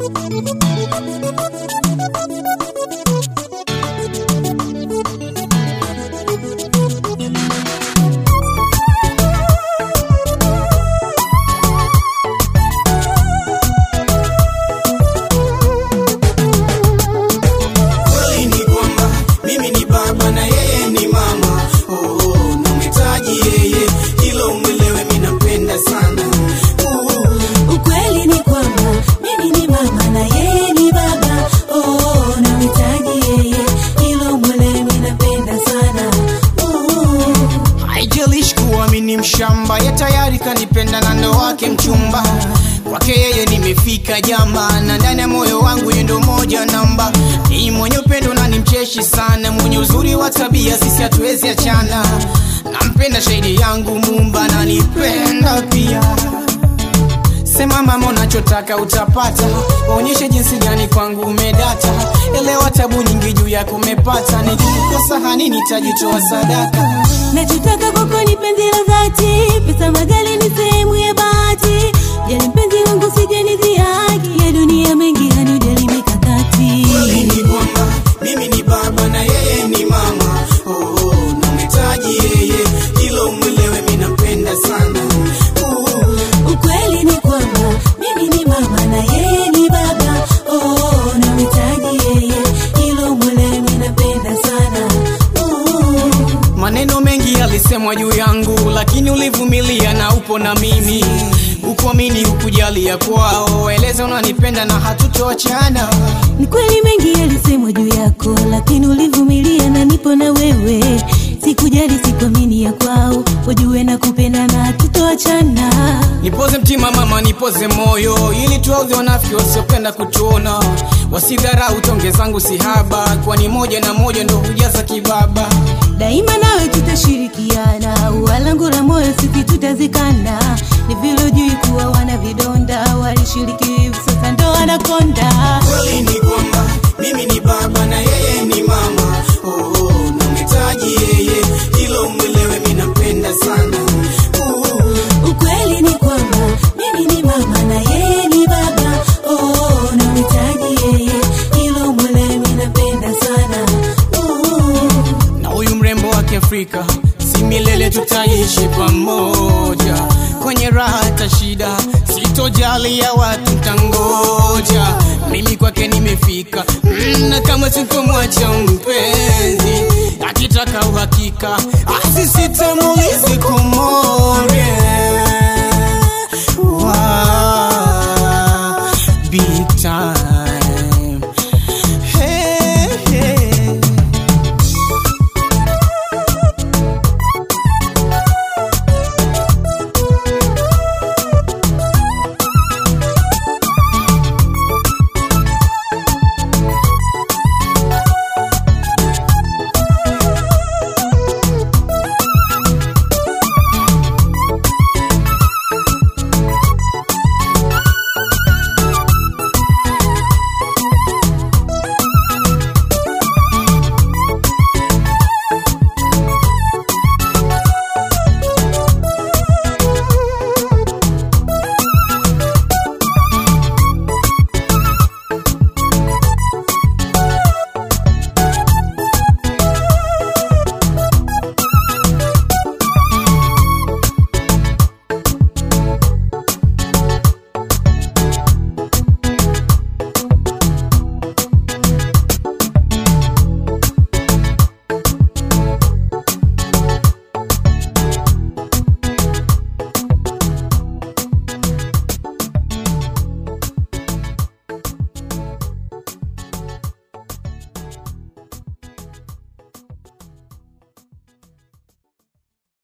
Kweli ni kwamba mimi ni baba na yeye ni mama. Oh, oh, namhitaji yeye, hilo mwelewe, mimi nampenda sana. Oh, Ukweli ni kwamba mimi ni mama na yeye ni baba. Oh, namhitaji yeye, hilo mwelewe, mimi napenda sana. Oh. haijalishi kuwa mimi ni mshamba, ye tayari kanipenda na ndo wake mchumba. Kwake yeye nimefika jamba, na ndani ya moyo wangu yeye ndo moja namba. Ni mwenye upendo na ni mcheshi sana, mwenye uzuri wa tabia, sisi hatuwezi achana. Nampenda shahidi yangu Mumba, nanipenda pia. Sema mama unachotaka utapata, onyeshe jinsi gani kwangu umedata. Elewa tabu nyingi juu yako umepata, nikikukosa hani nitajitoa sadaka. Nachotaka kwako ni penzi la dhati, pesa magari ni sehemu ya bahati. Jali mpenzi wangu sije nidhihaki, ya dunia mengi hanijali mikakati. Kweli ni kwamba mimi ni baba na yeye ni mama. Oh, oh, namhitaji yeye, hilo mwelewe, mimi nampenda sana. Oh, Ukweli ni kwamba mimi ni mama na yeye ni baba. Oh, namhitaji yeye, hilo mwelewe, mimi napenda sana. Oh. Maneno mengi yalisemwa juu yangu, lakini ulivumilia na upo na mimi. Ukuamini, ukujalia kwao, eleza unanipenda na hatutoachana. Ni kweli mengi yalisemwa juu yako, lakini ulivumilia na nipo na wewe. Sikujali, sikuamini ya kwao, wajue na kupenda na tutoachana. Nipoze mtima mama, nipoze moyo, ili tuwaudhi wanafiki wasiopenda kutuona. Wasidharau tonge zangu sihaba, kwani moja na moja ndo hujaza kibaba. Daima nawe tutashirikiana, walangu la moyo sisi tutazikana. Ni vile ujui kuwa wana vidonda, walishiriki hivi sasa ndo wanakonda. Kweli ni kwamba mimi ni baba na yeye ni mama. Oh, oh, namhitaji yeye, hilo mwelewe, mimi nampenda sana. Oh, Ukweli ni kwamba mimi ni mama na yeye ni baba. Oh, namhitaji yeye, hilo mwelewe, mimi napenda sana. Oh. na huyu mrembo wa Kiafrika si milele tutaishi pamoja kwenye raha hata shida, sitojali ya watu tangoja. Mimi kwake nimefika mm, na kama sitomwacha mpenzi, akitaka uhakika asisitemulizi kumore wow, big time